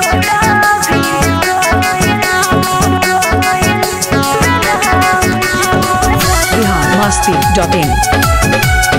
Bihar Masti dot in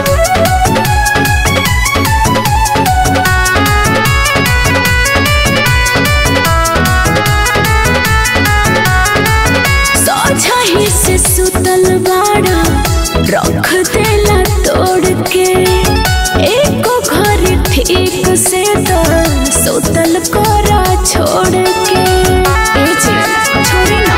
सोझही से सुतल बाड़ा रख देला तोड़ के एको घर ठीक से तो सुतल कोरा छोड़ के ए जी, छोड़ी ना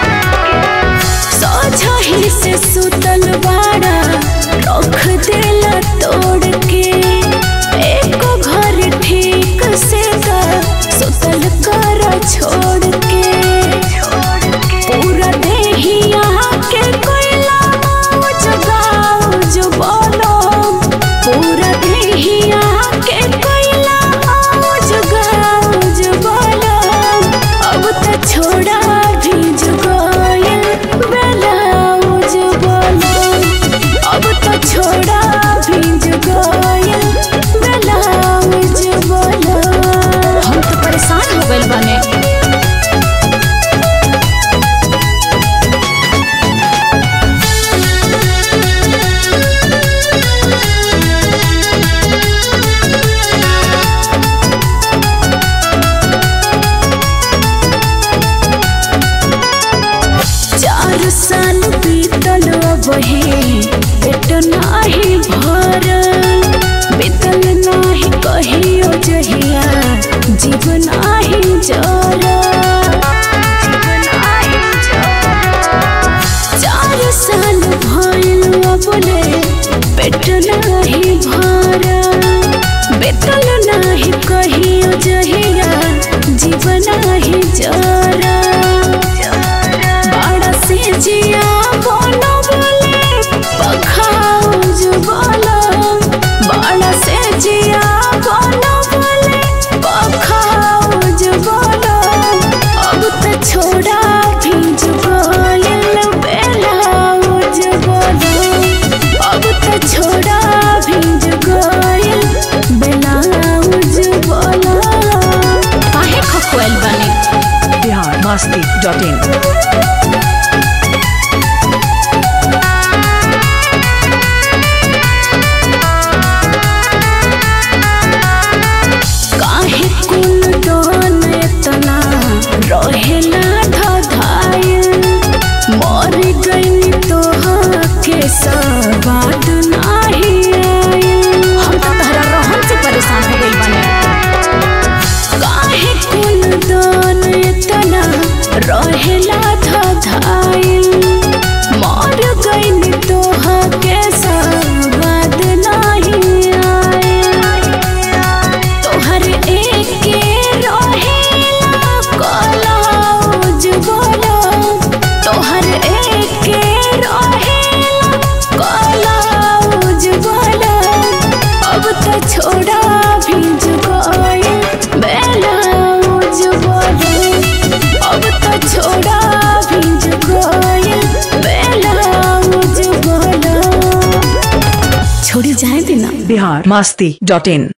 सोझही से सुतल बाड़ा रख देला तोड़ के एको घर ठीक से तो सुतल कोरा छोड़ के पूरा देहिया के कोयला जगाओ जो बोलो पूरा देहिया के कोयला जगाओ जो बोलो अब तो छोड़ा भी जुगायल बेलाओ जो बोलो अब तो छोड़ा भी जुगायल बेलाओ जो बोलो हम तो परेशान हो गइल बने चार साल बीतल बहे पेट नाही भरल बीतल नाही कहियो जहिया जीवन नाही जरल चार साल भइल बोले पेट नाही भरल बीतल नाही कहियो जहिया जीवन नाही जरल बड़ा से जिया बोलो बोले पखाओ जो बोलो बड़ा से जिया बोलो बोले पखाओ जो बोलो अब तो छोड़ा भी जो बोयल बेलाओ जो बोलो अब तो छोड़ा भी जो गोयल बेलाओ जो बोलो काहे खखोल बनी बिहार मस्ती डॉट इन काहे कुल डोन एतना रहेला धधायल मर गई तो के सवाद नाही आयल हम तो तहरा रहन से परेशान हो गइल बानी काहे कुल डोन एतना रहेला धधायल मर गई तो के सवाद नाही आयल तोहर एके रहेला कलौज बोलो तोहर एके रहेला कलौज बोलो अब तो छोड़ा भी जुगोयल बेलौज बोलो अब तो छोड़ा भी जुगोयल बेलौज बोलो छोड़ी जाए देना बिहार मस्ती डॉट इन